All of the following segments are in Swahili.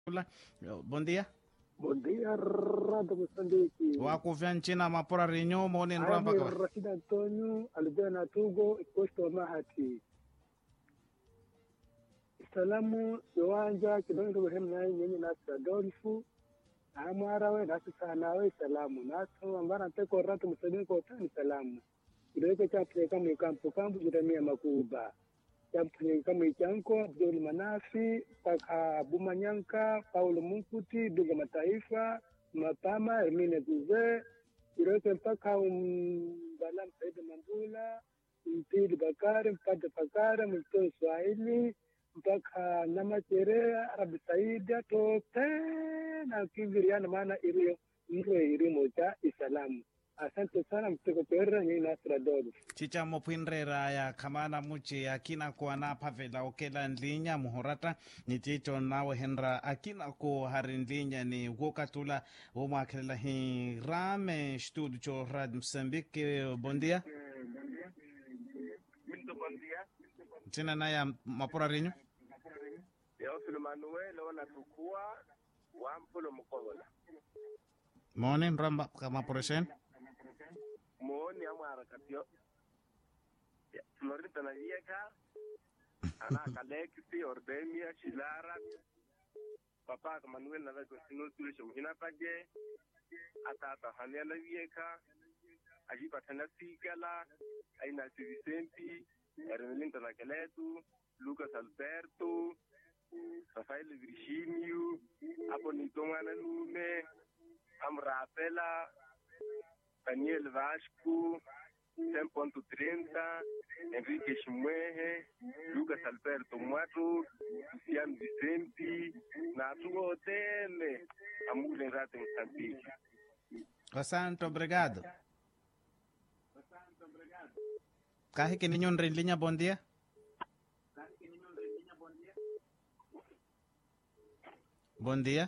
Hola, bom dia. Bom dia, Rádio Moçambique. Wakuvya nchina mapora rinyo moni Ami nramba kwa. Rashid Antonio Albena Tugo Posto Mahati. Salamu yowanja kidondo wehemu nayi nyenye nasi Adolfu amwarawe nasi sanawe salamu naso ambara nteko ratu musadini kwa utani salamu kidogo chapule kama ikampu kampu jiramia makuba chapule kama ichanko Abdul Manafi paka Bumanyanka Paulo Munkuti Duga Mataifa Mapama Hermine Guze kidogo mpaka Mbala Saidi Mambula Mpili Bakari Mpate Bakari Mlitoe Swahili mpaka namacherea arabi saida tote na kiviriana maana iliyo mro irimo cha isalamu asante sana mteko pera ni nasra dodo Chicha mopwinrera ya kamana muchi akina ko na pavela okela ndlinya muhorata ni chicho nawe henra akina ko harin ndlinya ni wokatula wo mwakhelela hi rame studio cho rad Mozambique bom dia. Muito bom dia. China na ya mapora rinyo. Teófilo Manuel ona tukua wampulo mukobola. Moni nramba kama poreshen. Muoni amwara katio. Ya, Florita na yeka. Ana kalekisi ordemia shilara. Papa ka Manuel na lako sinu tulisho mhina page. Atata hania na yeka. Ajipa tana sikala. Aina si Vicenti. Ermelinda na Keletu. Lucas Alberto. Rafael Virginio, hapo ni Tongana Lume, Amrapela, Daniel Vasco, 10.30, Enrique Shimwehe, Lucas Alberto Mwato, Luciano Vicente, na tuo tele, amule rate Mozambique. Asante, obrigado. Kahi que ninyo nrinlinya bom dia. Bom dia.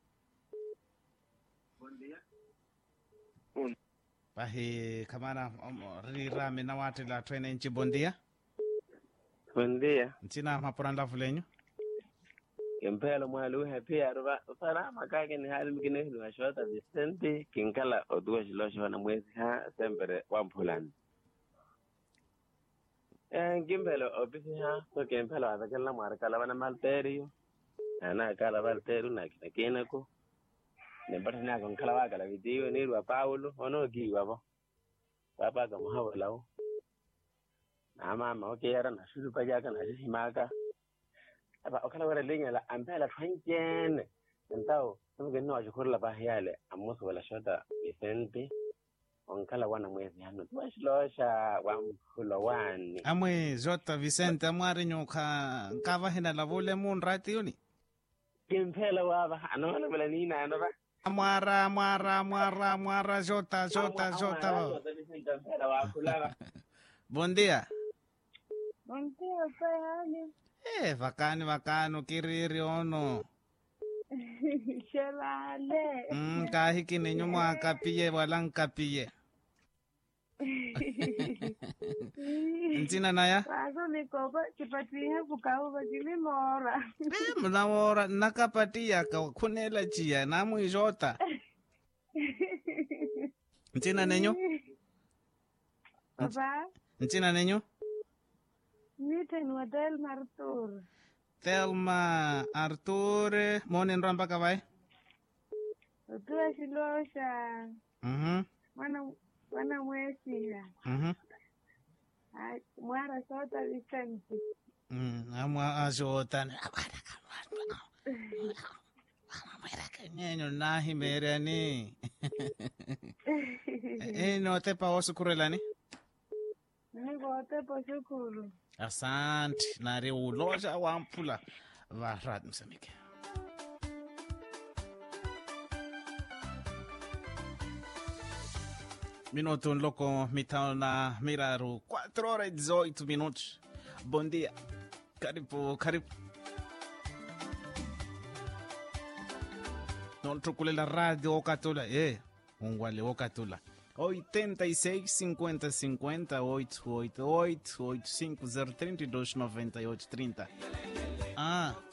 Un. Pahi kamana um, rirame na wate la twene nchi bom dia. Buen día. Nchina mapura ndavulenyo. Kempelo mwalu happy arba. Fara makake ni hali mkine hili washota Vicente kinkala oduwa shilosho na mwezi ha sempere wampulani. Eh, kimpelo ofisi ha so kimpelo atakela mwarakala wana malterio. Ana kala malterio na kina kinako. Nembata ni ako nkala wakala video ni rwa Paulo ono kiwa bo. Papa ka muhawala wo. Na mama okeyara na shuru pajaka na shimaka. aba okala wara linya la ampela twankene entao numuke no ashukuru pa yale amuso wala shota Vicente onkala wana mwezi hano twashilosha wa mhulo wani Amwe Jota Vicente amwarinyo ka nkava hina lavule mun rati yuni. kimpela waba anola bela nina anoba Amwara amwara amwara amwara Jota Jota Jota. kimpela wa kulaba Bom dia. Bom dia, Payane. Eh, vakani vakano kiriri ono. Shalale. Mm, kahi kininyo mwakapiye wala nkapiye. Ntina naya? Paso mikoko chipatiha kukauva chilimora. Eh, mnawora nakapatiya ka khunela chiya namu ijota. Ntina nenyo? Papa, Ntina nenyo? miten hotel Martur. Thelma Artur moni nramba kavai? Utua shilosha. Mhm. Mwana mwana mwesiha. Mhm. Ai, Mwara sota Vicente. Mm, amwa ajota. Mwera kenyenyo nahi merani. Eh, no te pa osukurelani? Nikote po shukuru. Asante, nari uloja wampula varat msamike. Minuto um louco, mitão na Miraru, 4 horas e 18 minutos. Bom dia. Karibu, karibu. Non truculela radio Okatula, eh, ungwale Okatula. 86 50 50 888 85 032 98 30. Ah,